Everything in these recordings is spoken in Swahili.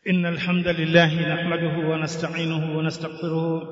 إن الحمد لله نحمده ونستعينه ونستغفره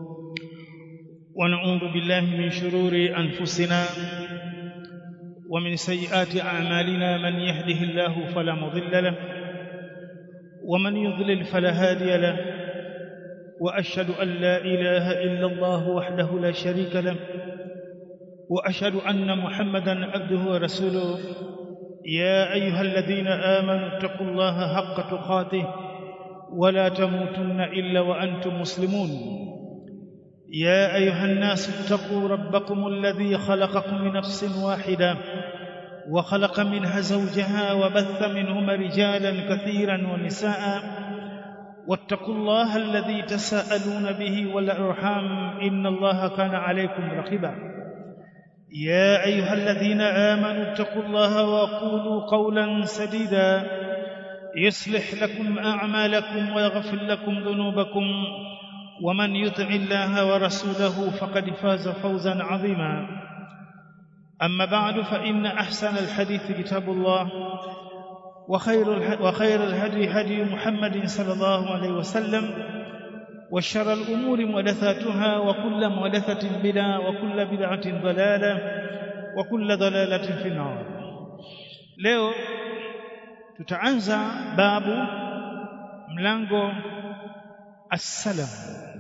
ونعوذ بالله من شرور أنفسنا ومن سيئات أعمالنا من يهده الله فلا مضل له ومن يضلل فلا هادي له وأشهد أن لا إله إلا الله وحده لا شريك له وأشهد أن محمدا عبده ورسوله يا أيها الذين آمنوا اتقوا الله حق تقاته ولا تموتن إلا وأنتم مسلمون يا أيها الناس اتقوا ربكم الذي خلقكم من نفس واحدة وخلق منها زوجها وبث منهما رجالا كثيرا ونساء واتقوا الله الذي تساءلون به والأرحام إن الله كان عليكم رقيبا يا أيها الذين آمنوا اتقوا الله وقولوا قولا سديدا يصلح لكم أعمالكم ويغفر لكم ذنوبكم ومن يطع الله ورسوله فقد فاز فوزا عظيما أما بعد فإن أحسن الحديث كتاب الله وخير وخير الهدي هدي محمد صلى الله عليه وسلم وشر الأمور محدثاتها وكل محدثة بدعة وكل بدعة ضلالة وكل ضلالة في النار leo tutaanza babu mlango assalam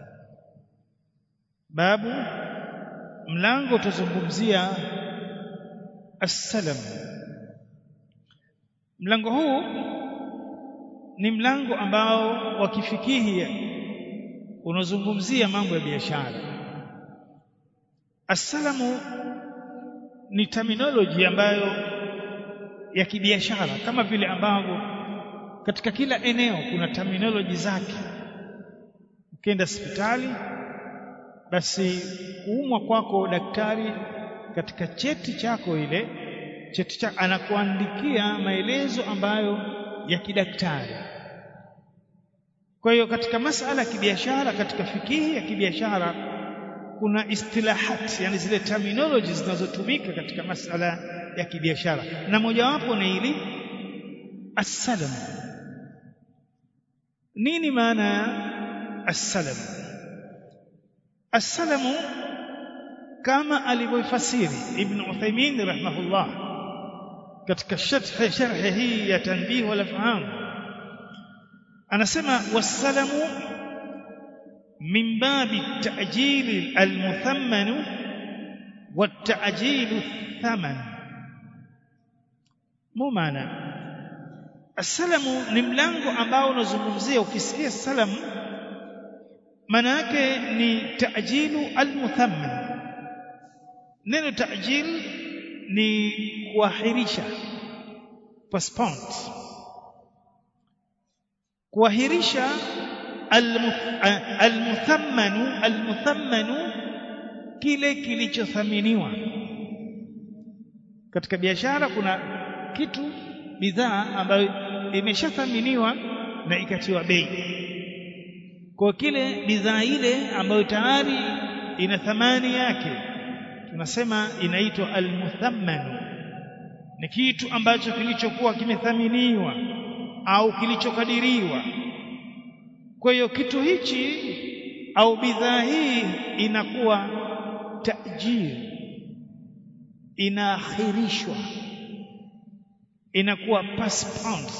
babu mlango tuzungumzia assalam mlango huu ni mlango ambao wa kifikihi unazungumzia mambo ya biashara assalamu ni terminology ambayo ya kibiashara kama vile ambavyo katika kila eneo kuna terminology zake ukienda hospitali basi kuumwa kwako daktari katika cheti chako ile cheti chako anakuandikia maelezo ambayo ya kidaktari kwa hiyo katika masala ya kibiashara katika fikihi ya kibiashara kuna istilahat yani zile terminologies zinazotumika katika masala ya kibiashara na mojawapo ni ili assalam nini maana ya assalam assalamu kama alivyofasiri ibn Uthaymeen rahimahullah katika sharh sharh hii ya tanbih wal afham anasema wassalamu min babi ta'jil al-muthamman wa ta'jil thaman mu maana assalamu ni mlango ambao unazungumzia ukisikia salam maana yake ni ta'jilu al-muthamman neno ta'jil ni kuahirisha postpone kuahirisha almuthammanu almuthammanu kile kilichothaminiwa katika biashara kuna kitu bidhaa ambayo imeshathaminiwa na ikatiwa bei kwa kile bidhaa ile ambayo tayari ina thamani yake tunasema inaitwa almuthamman ni kitu ambacho kilichokuwa kimethaminiwa au kilichokadiriwa kwa hiyo kitu hichi au bidhaa hii inakuwa tajir inaakhirishwa inakuwa postponed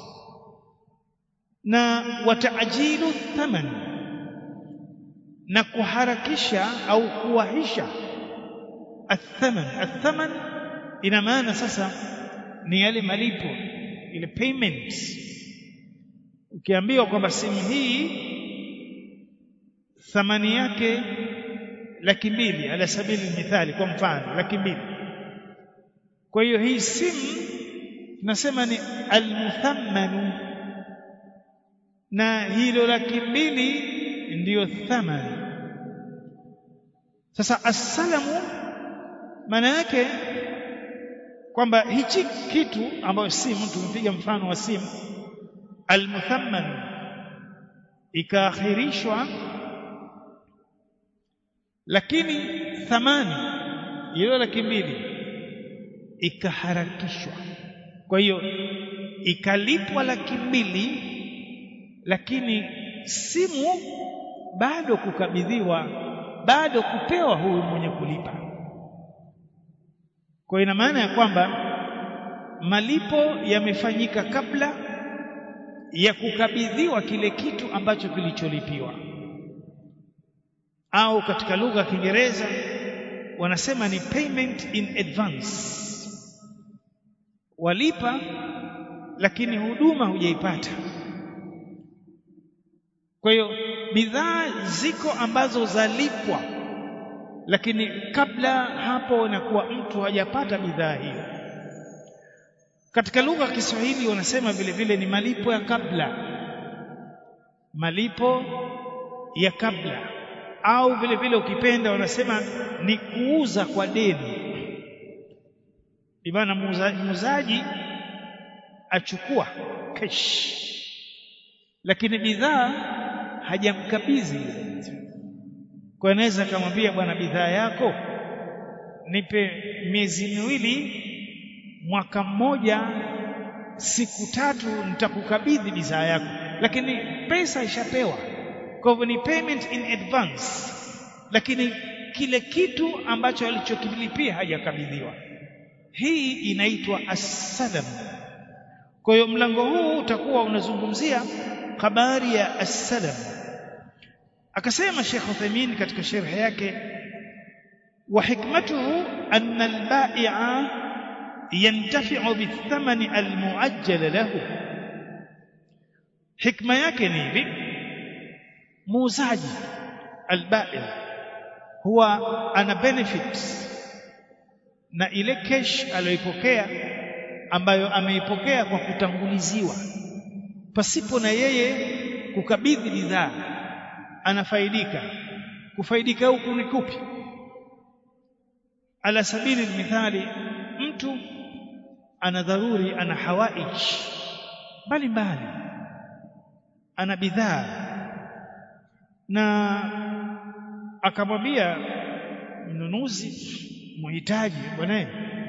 na wataajilu thaman na kuharakisha au kuwahisha athaman athaman ina maana sasa ni yale malipo ile payments ukiambiwa kwamba simu hii thamani yake laki mbili ala sabili mithali kwa mfano laki mbili kwa hiyo hii simu tunasema ni almuthammanu na hilo laki mbili ndiyo thamani sasa assalamu maana yake kwamba hichi kitu ambayo simu tumepiga mfano wa simu almuthamman ikaakhirishwa lakini thamani hiyo laki mbili ikaharakishwa kwa hiyo ikalipwa laki mbili lakini simu bado kukabidhiwa bado kupewa huyu mwenye kulipa kwa ina maana ya kwamba malipo yamefanyika kabla ya kukabidhiwa kile kitu ambacho kilicholipiwa au katika lugha ya Kiingereza wanasema ni payment in advance walipa lakini huduma hujaipata kwa hiyo bidhaa ziko ambazo zalipwa lakini kabla hapo inakuwa mtu hajapata bidhaa hiyo katika lugha ya Kiswahili wanasema vile vile ni malipo ya kabla malipo ya kabla au vile vile ukipenda wanasema ni kuuza kwa deni ibana muuzaji achukua cash lakini bidhaa hajamkabidhi kwa anaweza akamwambia bwana bidhaa yako nipe miezi miwili mwaka mmoja siku tatu nitakukabidhi bidhaa yako lakini pesa ishapewa kwa hivyo ni payment in advance lakini kile kitu ambacho alichokilipia hajakabidhiwa hii inaitwa as-salam kwa hiyo mlango huu utakuwa unazungumzia habari ya as-salam akasema Sheikh Uthaymeen katika sharh yake wa hikmatuhu anna al-bai'a yantafi'u bithamani al-mu'ajjal lahu hikma yake ni hivi muuzaji al-bai' huwa ana benefit na ile cash aliyoipokea ambayo ameipokea kwa kutanguliziwa pasipo na yeye kukabidhi bidhaa anafaidika kufaidika huku ni kupi ala sabili mithali mtu ana dharuri ana hawaij mbalimbali ana bidhaa na akamwambia mnunuzi muhitaji bwana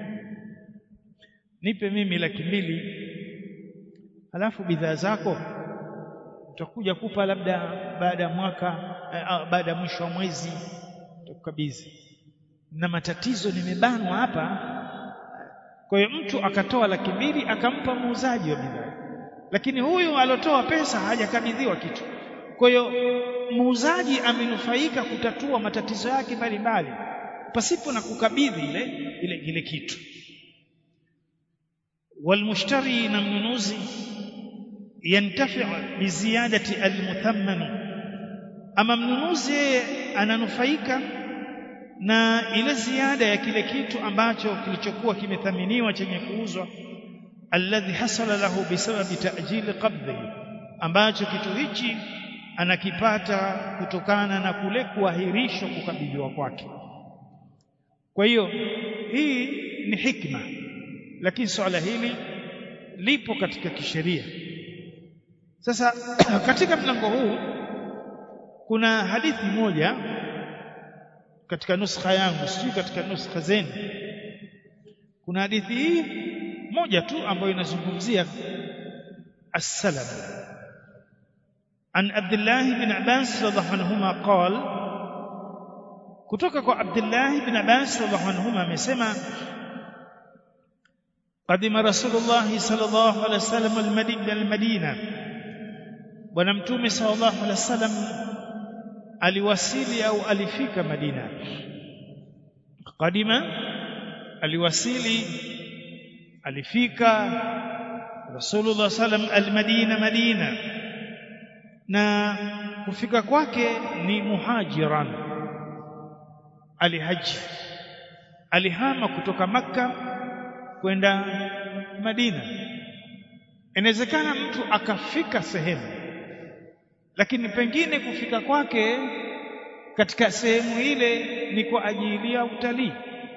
nipe mimi laki mbili halafu bidhaa zako utakuja kupa labda baada ya mwaka eh, baada ya mwisho wa mwezi utakukabidhi na matatizo nimebanwa hapa kwa hiyo mtu akatoa laki mbili akampa muuzaji wa bidhaa lakini huyu alotoa pesa hajakabidhiwa kitu kwa hiyo muuzaji amenufaika kutatua matatizo yake mbalimbali pasipo na kukabidhi ile ile ile kitu walmushtari na mnunuzi yantafi'u biziadati almuthamman ama mnunuzi yeye ananufaika na ile ziada ya kile kitu ambacho kilichokuwa kimethaminiwa chenye kuuzwa alladhi hasala lahu bisababi ta'jil qabdhi ambacho kitu hichi anakipata kutokana na kule kuahirishwa kukabidhiwa kwake kwa hiyo hii ni hikma lakini swala hili lipo katika kisheria sasa katika mlango huu kuna hadithi moja katika nuskha yangu sijui katika nuskha zenu kuna hadithi hii moja tu ambayo inazungumzia as-salam an Abdullah bin Abbas radhiallahu anhuma qala kutoka kwa Abdullah bin Abbas radhiallahu anhuma amesema قدم رسول الله صلى الله عليه وسلم المدينة المدينة bwana mtume sallallahu alaihi wasallam aliwasili au alifika Madina kadima aliwasili alifika Rasulullah sallam almadina Madina na kufika kwake ni muhajiran alihaji alihama kutoka makka kwenda Madina inawezekana mtu akafika sehemu lakini pengine kufika kwake katika sehemu ile ni kwa ajili ya utalii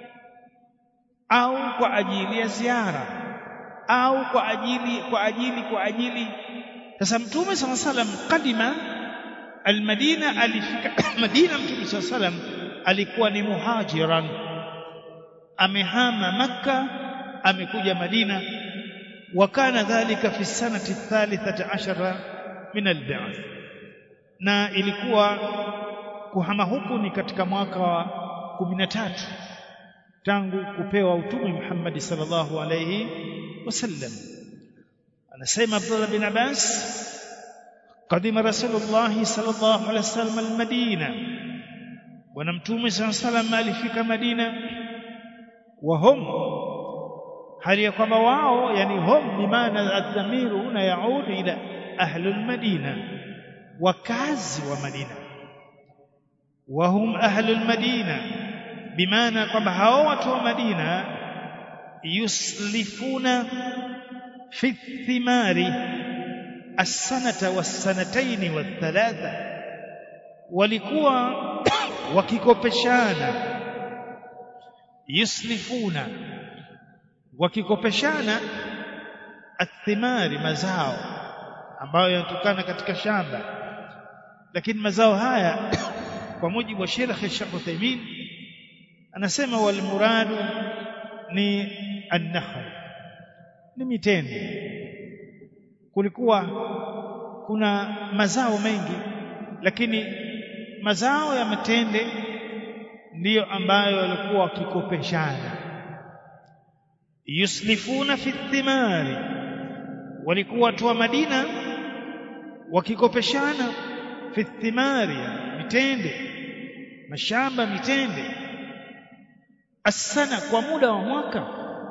au kwa ajili ya ziara au kwa ajili kwa ajili kwa ajili sasa mtume sala salam kadima almadina alifika madina mtume sala salam alikuwa ni muhajiran amehama makka amekuja madina wakana dhalika fi sanati thalithata ashara min al-ba'th na ilikuwa kuhama huku ni katika mwaka wa 13 tangu kupewa utume Muhammad sallallahu alayhi wasallam anasema Abdullah bin Abbas قدم رسول الله صلى الله عليه وسلم المدينة ونمتوم صلى الله عليه وسلم alifika Madina وهم hali ya kwamba wao yani hum bimaana adhamiru huna yaud ila ahli almadina wakazi wa Madina wahum ahli almadina bimaana kwamba hao watu wa Madina yuslifuna fi thimari السنة والسنتين والثلاثة walikuwa wakikopeshana yuslifuna wakikopeshana athimari mazao ambayo yanatokana katika shamba lakini mazao haya kwa mujibu wa Sheikh Sheikh Uthaymeen anasema wal muradu ni an-nakhl ni mitende kulikuwa kuna mazao mengi lakini mazao ya matende ndiyo ambayo walikuwa wakikopeshana yuslifuna fi thimari walikuwa watu wa Madina wakikopeshana fi thimari mitende mashamba mitende asana kwa muda wa mwaka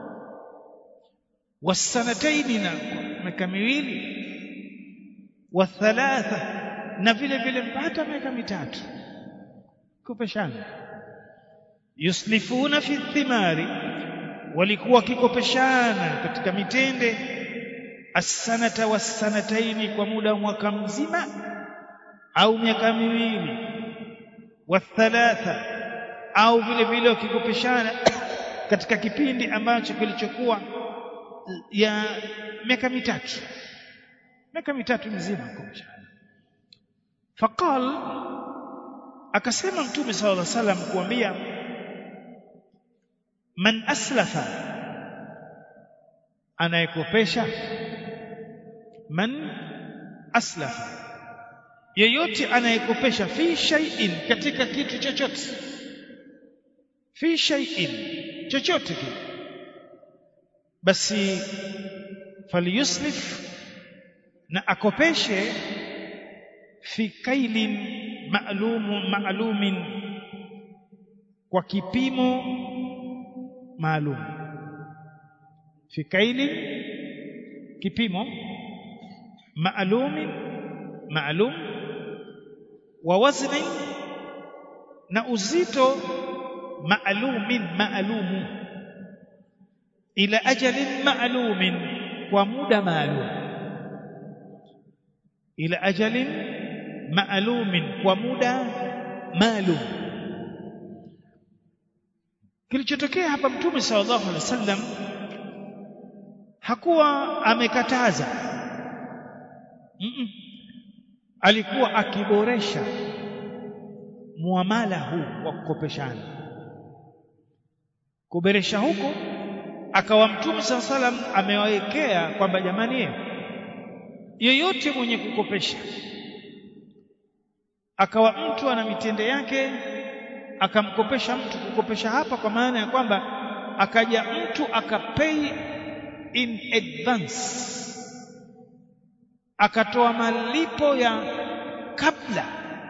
wasanataini na miaka miwili wa thalatha na vile vile mpaka miaka mitatu kopeshana yuslifuna fi thimari walikuwa wakikopeshana katika mitende as-sanata was-sanataini kwa muda wa mwaka mzima au miaka miwili wa thalatha au vile vile wakikopeshana katika kipindi ambacho kilichokuwa ya miaka mitatu miaka mitatu mizima kupishana faqal akasema mtume sallallahu alaihi wasallam kuambia man aslafa anayekopesha man aslafa yeyote anayekopesha fi shay'in katika kitu chochote fi shay'in chochote kile basi falyuslif na akopeshe fi kailin ma'lum ma'lumin kwa kipimo maalum fi kailin kipimo ma'lumin ma'lum wa wazni na uzito ma'lumin ma'lumu ila ajalin ma'lumin kwa muda maalum ila ajalin ma'lumin kwa muda maalum kilichotokea hapa mtume sallallahu alaihi wasallam hakuwa amekataza mm -mm. alikuwa akiboresha muamala huu wa kukopeshana kuboresha huko akawa mtume saa salam amewawekea kwamba jamani yeyote mwenye kukopesha akawa mtu ana mitende yake akamkopesha mtu kukopesha hapa kwa maana ya kwamba akaja mtu akapay in advance akatoa malipo ya kabla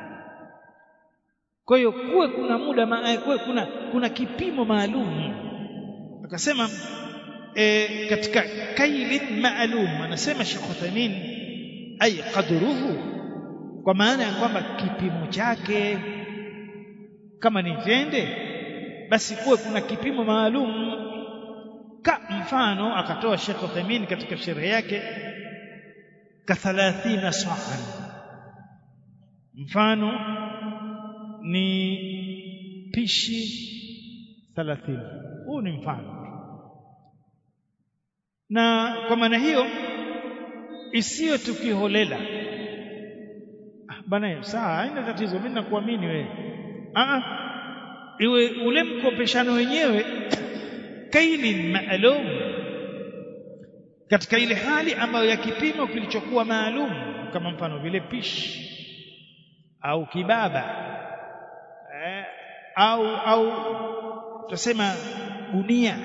kwa hiyo kuwe kuna muda kuwe kuna kuna kipimo maalum akasema e, katika kailin maalum anasema Sheikh Uthaymeen ay qadruhu kwa maana ya kwamba kipimo chake kama ni tende basi kuwe kuna kipimo maalum ka mfano akatoa Sheikh Uthaymeen katika sherehe yake ka 30 sa'an mfano ni pishi 30 huu ni mfano na kwa maana hiyo isiyo tukiholela ah, bana sawa haina tatizo mimi nakuamini wewe ah iwe ule mkopeshano wenyewe kailin maalum katika ile hali ambayo ya kipimo kilichokuwa maalum kama mfano vile pishi au kibaba eh, au au tutasema gunia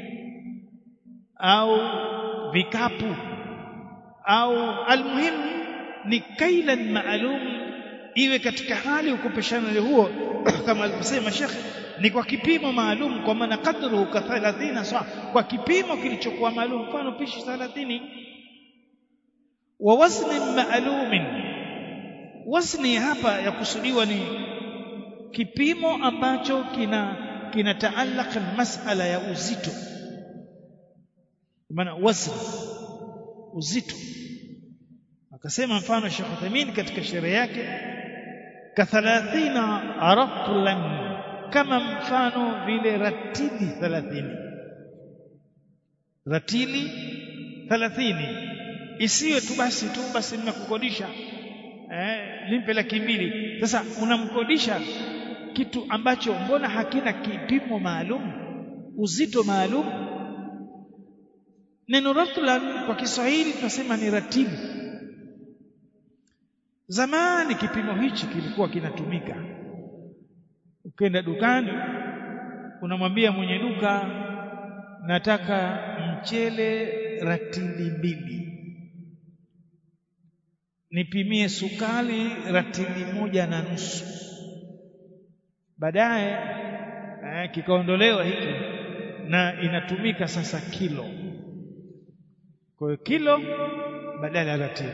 au vikapu au almuhimu ni kailan maalum iwe katika hali ukopeshana huo kama alivyosema shekhe ni kwa kipimo maalum kwa maana kadruhu ka 30 sawa kwa kipimo kilichokuwa maalum mfano pishi 30 wa wazni maalumin wazni hapa ya kusudiwa ni kipimo ambacho kina kinataallaka masala ya uzito maana wazni uzito akasema mfano Sheikh Uthaymeen katika sherehe yake ka 30 ratlan kama mfano vile ratili 30 ratili 30 isiwe tu basi tu basi nimekukodisha eh limpe laki mbili sasa unamkodisha kitu ambacho mbona hakina kipimo maalum uzito maalum neno ratlan kwa Kiswahili tunasema ni ratili zamani kipimo hichi kilikuwa kinatumika ukenda dukani unamwambia mwenye duka nataka mchele ratili mbili nipimie sukari ratili moja na nusu baadaye eh, kikaondolewa hiki na inatumika sasa kilo kwa hiyo kilo badala ya ratili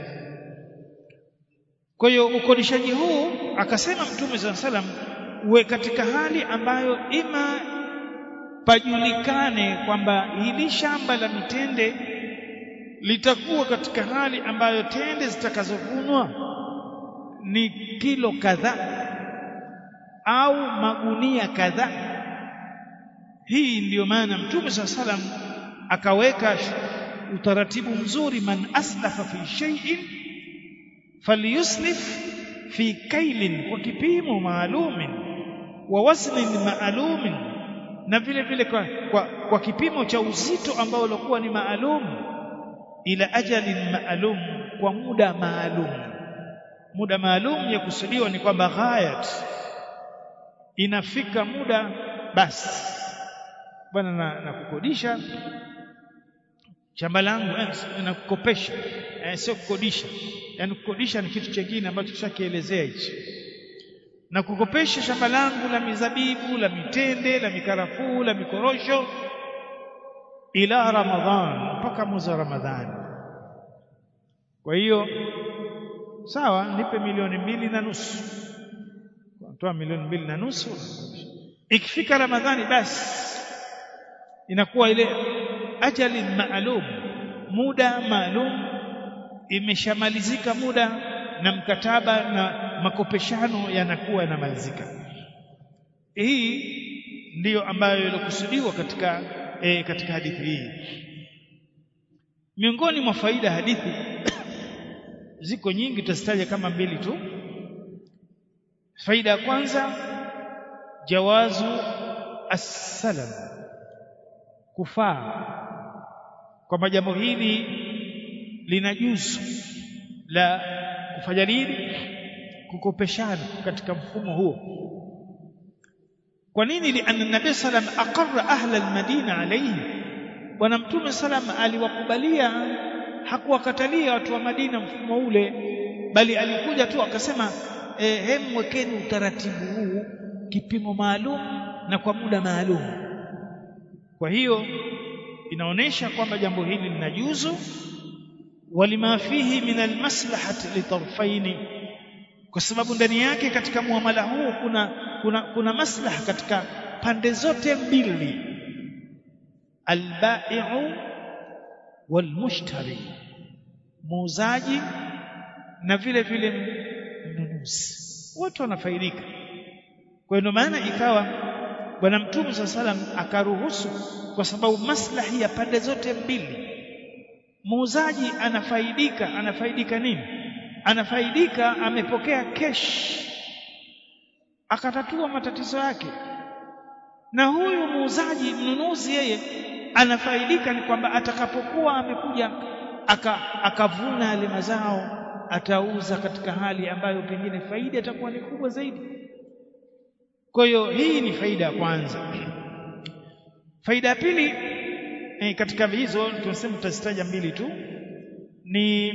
kwa hiyo ukodishaji huu akasema mtume saa salam uwe katika hali ambayo ima pajulikane kwamba hili shamba la mitende litakuwa katika hali ambayo tende zitakazovunwa ni kilo kadhaa au magunia kadhaa hii ndiyo maana mtume saa salam akaweka utaratibu mzuri man aslafa fi shay'in falyuslif fi kailin kwa kipimo maalumin wa waznin maalumin na vile vile kwa, kwa, kwa kipimo cha uzito ambao ulikuwa ni maalum ila ajalin maalum kwa muda maalum muda maalum ya kusudiwa ni kwamba ghayat inafika muda basi bwana na, na kukodisha shamba langu eh, nakukopesha eh, sio kukodisha yani kukodisha ni kitu kingine ambacho tushakielezea hichi na kukopesha shamba langu la mizabibu la mitende la mikarafuu la mikorosho ila ramadhan mpaka mwezi wa ramadhani kwa hiyo sawa nipe milioni mbili na nusu toa milioni mbili na nusu ikifika ramadhani basi inakuwa ile ajali maalum muda maalum imeshamalizika muda na mkataba na makopeshano yanakuwa yanamalizika hii ndiyo ambayo ilikusudiwa katika e, katika hadithi hii miongoni mwa faida hadithi ziko nyingi tutazitaja kama mbili tu faida ya kwanza jawazu as-salam kufaa kwamba jambo hili lina juzu la kufanya nini kukopeshana katika mfumo huo kwa nini lianna nabii salam aqarra ahla almadina alayhi bwana mtume salam aliwakubalia hakuwakatalia watu wa Madina mfumo ule bali alikuja tu akasema eh, hem wekeni utaratibu huu kipimo maalum na kwa muda maalum kwa hiyo inaonesha kwamba jambo hili linajuzu walima fihi min almaslahati litarfaini kwa sababu ndani yake katika muamala huu kuna kuna kuna maslaha katika pande zote mbili albai'u walmushtari muuzaji na vile vile mnunuzi wote wanafaidika kwa hiyo maana ikawa bwana mtume saa salam akaruhusu kwa sababu maslahi ya pande zote mbili muuzaji anafaidika anafaidika nini anafaidika amepokea kesh akatatua matatizo yake na huyu muuzaji mnunuzi yeye anafaidika ni kwamba atakapokuwa amekuja aka, akavuna yale mazao atauza katika hali ambayo pengine faida itakuwa ni kubwa zaidi kwa hiyo hii ni faida ya kwanza faida ya pili eh, katika hizo tunasema tutazitaja mbili tu ni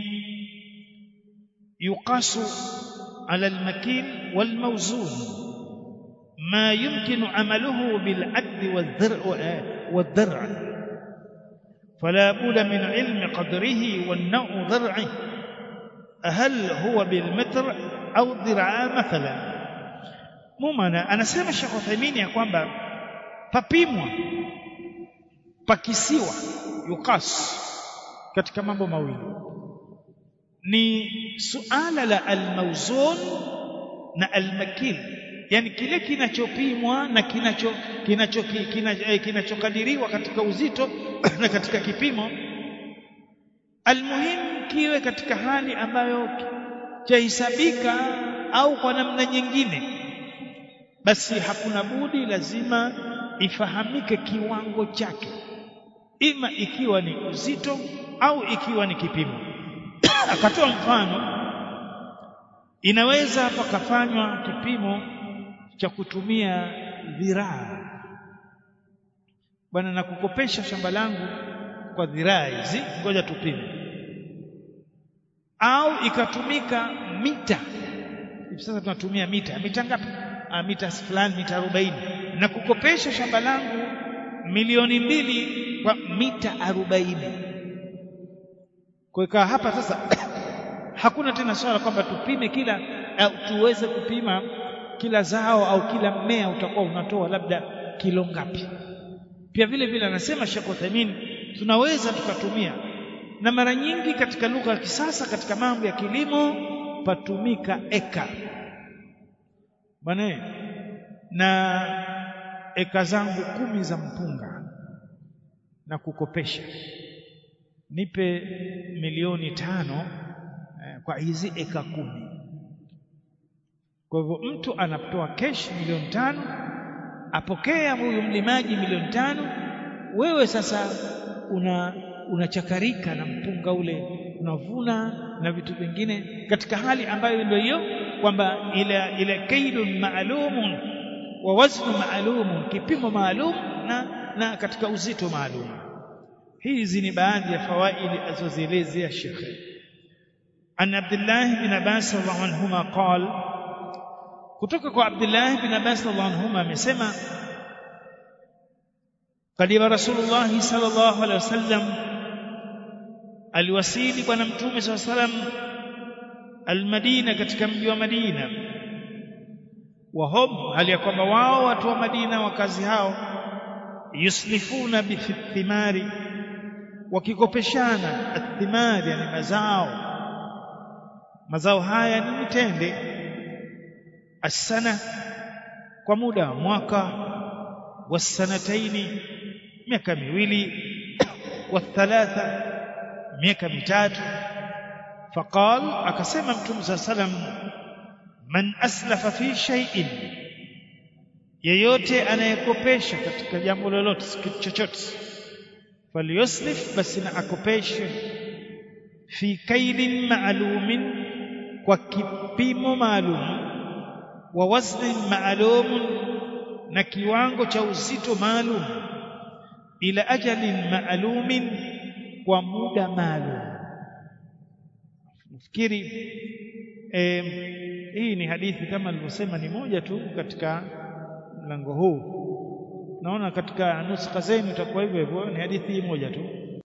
yuqasu ala almakin walmawzun ma yumkinu amaluhu bil'adl wadh-dhar'a wadh-dhar'a فلا بد من علم قدره والنوع ضرعه هل هو بالمتر au dhiraa mathalan mumana anasema Sheikh Uthaymeen ya kwamba papimwa pakisiwa yukas katika mambo mawili ni suala la almawzun na almakil yani kile kinachopimwa na kinacho kinacho kinachokadiriwa katika uzito na katika kipimo almuhimu kiwe katika hali ambayo chahesabika au kwa namna nyingine basi hakuna budi lazima ifahamike kiwango chake ima ikiwa ni uzito au ikiwa ni kipimo akatoa mfano inaweza pakafanywa kipimo cha kutumia dhiraa bwana nakukopesha shamba langu kwa dhiraa hizi ngoja tupime au ikatumika mita hivi sasa tunatumia mita mita ngapi ah, mita fulani mita 40 na kukopesha shamba langu milioni mbili kwa mita 40 kwa hapa sasa hakuna tena swala kwamba tupime kila au tuweze kupima kila zao au kila mmea utakuwa unatoa labda kilo ngapi pia vile vile anasema Sheikh Uthaymeen tunaweza tukatumia na mara nyingi katika lugha ya kisasa katika mambo ya kilimo patumika eka bwana na eka zangu kumi za mpunga na kukopesha nipe milioni tano eh, kwa hizi eka kumi kwa hivyo mtu anatoa kesh milioni tano apokea huyu mlimaji milioni tano wewe sasa una unachakarika na mpunga ule unavuna na vitu vingine katika hali ambayo ndio hiyo kwamba ile ile kaidun maalumun wa waznu maalumun kipimo maalum na, na katika uzito maalum hizi ni baadhi ya fawaidi alizozielezea shekhe an Abdullah bin Abbas radhiallahu anhuma qal kutoka kwa Abdullah bin Abbas radhiallahu anhuma amesema kadima Rasulullah sallallahu alaihi wasallam aliwasili bwana mtume saa salam almadina katika mji wa Madina wahum hali ya kwamba wao watu wa Madina wakazi hao yuslifuna bithimari wakikopeshana athimari yani mazao mazao haya ni mitende asana kwa muda wa mwaka wasanataini miaka miwili wathalatha miaka mitatu faqal akasema mtume saa salam man aslafa fi shay'in yeyote anayekopesha katika jambo lolote kitu chochote falyuslif basi na akopeshe fi kailin ma'lumin kwa kipimo maalum wa waznin ma'lumun na kiwango cha uzito maalum ila ajalin ma'lumin kwa muda maalum nafikiri eh, hii ni hadithi kama nilivyosema ni moja tu katika mlango huu naona katika nuskha zenu itakuwa hivyo hivyo ni hadithi hii moja tu